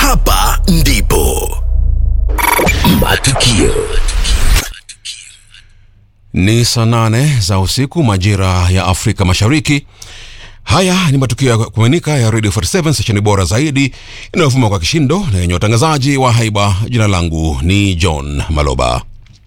hapa ndipo matukio Ni saa nane za usiku majira ya Afrika Mashariki. Haya ni matukio ya kuaminika ya Radio 47 stesheni bora zaidi inayovuma kwa kishindo na yenye watangazaji wa haiba. Jina langu ni John Maloba.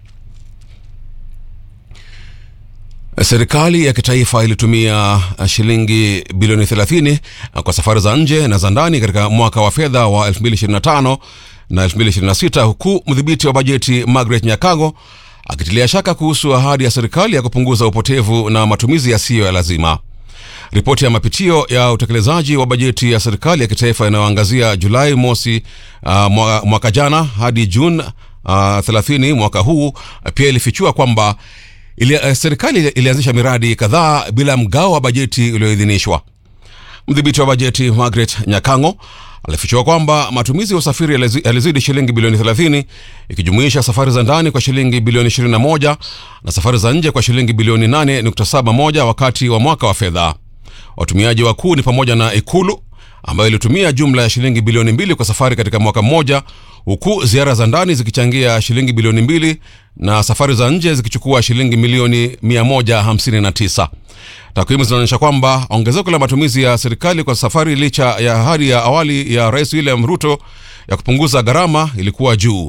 Serikali ya kitaifa ilitumia shilingi bilioni 30 kwa safari za nje na za ndani katika mwaka wa fedha wa 2025 na 2026 huku mdhibiti wa bajeti Margaret Nyakago akitilia shaka kuhusu ahadi ya serikali ya kupunguza upotevu na matumizi yasiyo ya lazima. Ripoti ya mapitio ya utekelezaji wa bajeti ya serikali ya kitaifa inayoangazia Julai mosi uh, mwaka, mwaka jana hadi Juni uh, 30 mwaka huu pia ilifichua kwamba ili, uh, serikali ilianzisha miradi kadhaa bila mgao wa bajeti ulioidhinishwa. Mdhibiti wa bajeti Margaret Nyakango alifichua kwamba matumizi ya usafiri yalizi- yalizidi shilingi bilioni 30 ikijumuisha safari za ndani kwa shilingi bilioni 21 na safari za nje kwa shilingi bilioni 8.71 wakati wa mwaka wa fedha. Watumiaji wakuu ni pamoja na Ikulu ambayo ilitumia jumla ya shilingi bilioni mbili kwa safari katika mwaka mmoja, huku ziara za ndani zikichangia shilingi bilioni mbili na safari za nje zikichukua shilingi milioni 159. Takwimu zinaonyesha kwamba ongezeko la matumizi ya serikali kwa safari licha ya ahadi ya awali ya Rais William Ruto ya kupunguza gharama ilikuwa juu.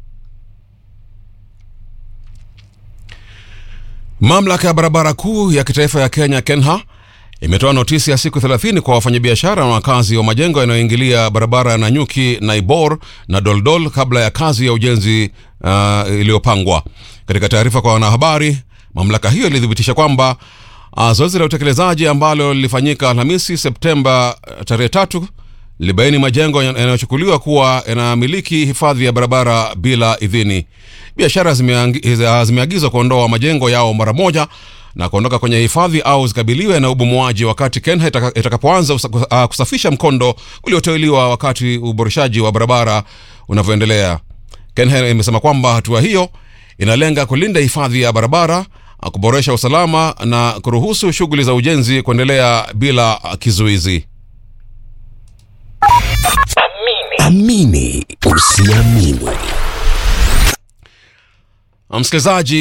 Mamlaka ya barabara kuu ya kitaifa ya Kenya KENHA imetoa notisi ya siku 30 kwa wafanyabiashara na wakazi wa majengo yanayoingilia barabara ya Nanyuki, Naibor na Doldol kabla ya kazi ya ujenzi uh, iliyopangwa. Katika taarifa kwa wanahabari, mamlaka hiyo ilithibitisha kwamba uh, zoezi la utekelezaji ambalo lilifanyika Alhamisi Septemba uh, tarehe tatu libaini majengo yanayochukuliwa kuwa yanamiliki hifadhi ya barabara bila idhini. Biashara zimeangi- zimeagizwa kuondoa majengo yao mara moja na kuondoka kwenye hifadhi au zikabiliwe na ubomoaji wakati KENHA itaka- itakapoanza usa- uh, kusafisha mkondo ulioteuliwa wakati uboreshaji wa barabara unavyoendelea. KENHA imesema kwamba hatua hiyo inalenga kulinda hifadhi ya barabara, uh, kuboresha usalama na kuruhusu shughuli za ujenzi kuendelea bila uh, kizuizi. amini usiamini Msikilizaji,